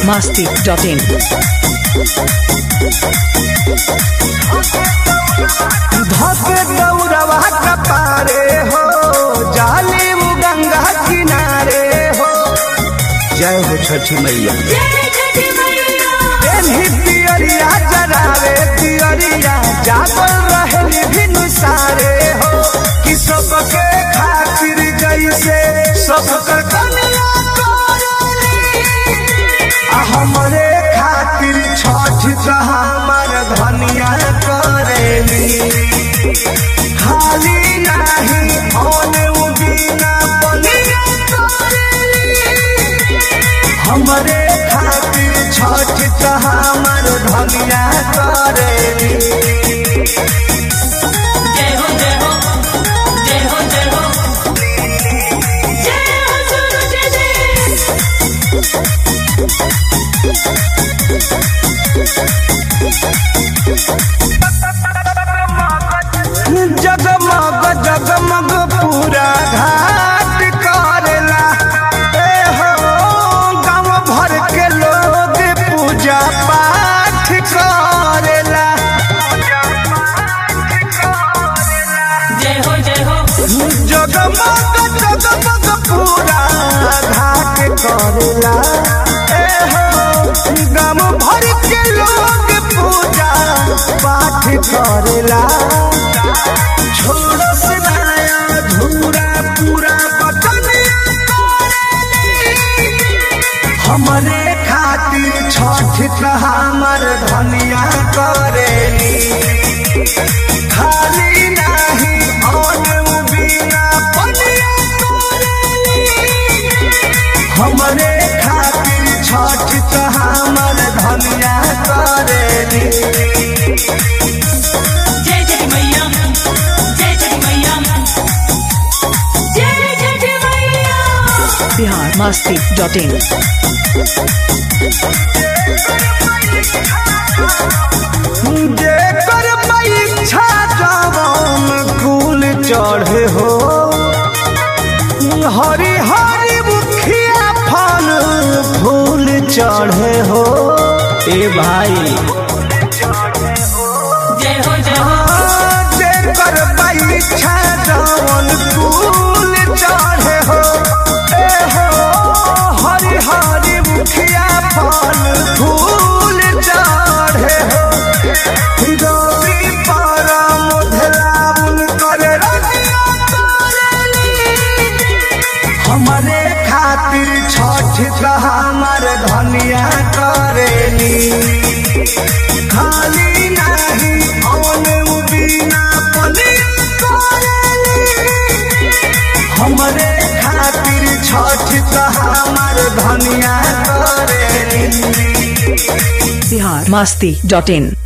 biharmasti.in धके दौड़वा कपारे हो जाली उ गंगा किनारे हो जय हो छठी मैया एनही पियरिया जरावे पियरिया जागल रहे भिनु सारे हो कि सबके खातिर जैसे सबकर कन्या करेली आ हमरे खातिर छठ का हमर धनिया करेली खाली नाही होने उ बिना बनिया करेली हमरे खातिर छठ का हमर धनिया करेली जय हो जय हो जय हो जय हो जय हो सुनो जय जय जगमग जगमग पूरा घाट करेला ए हो गाँव भर के लोग पूजा पाठ करेला जय हो जय हो जगमग जगमग पूरा घाट करेला ए हो गाँव भर के लोग पूजा पाठ करेला छोड़ो से नया धूरा पूरा बटनिया करेली। हमरे खातिर छठ का हमर धनिया करेली खाली नाही और बिना पनिया करेली हमरे खातिर छठ का हमर धनिया करेली जय जय मैया जय जय मैया जय जय मैया biharmasti.in जेकर परीक्षा जवन कुल चढ़े हो हरी हरी मुखिया फल फूल चढ़े हो ए भाई जय हो जय हो जेकर परीक्षा जवन कुल चढ़े हो ए हो हरी हरी मुखिया फल फूल चढ़े हो रवि परम धलाउन करे रतिया करेली। हमरे खातिर छठ का हमर धनिया करेली खाली नाही औन उ बिना पनिया करेली हमरे खातिर छठ का हमर धनिया करेली biharmasti.in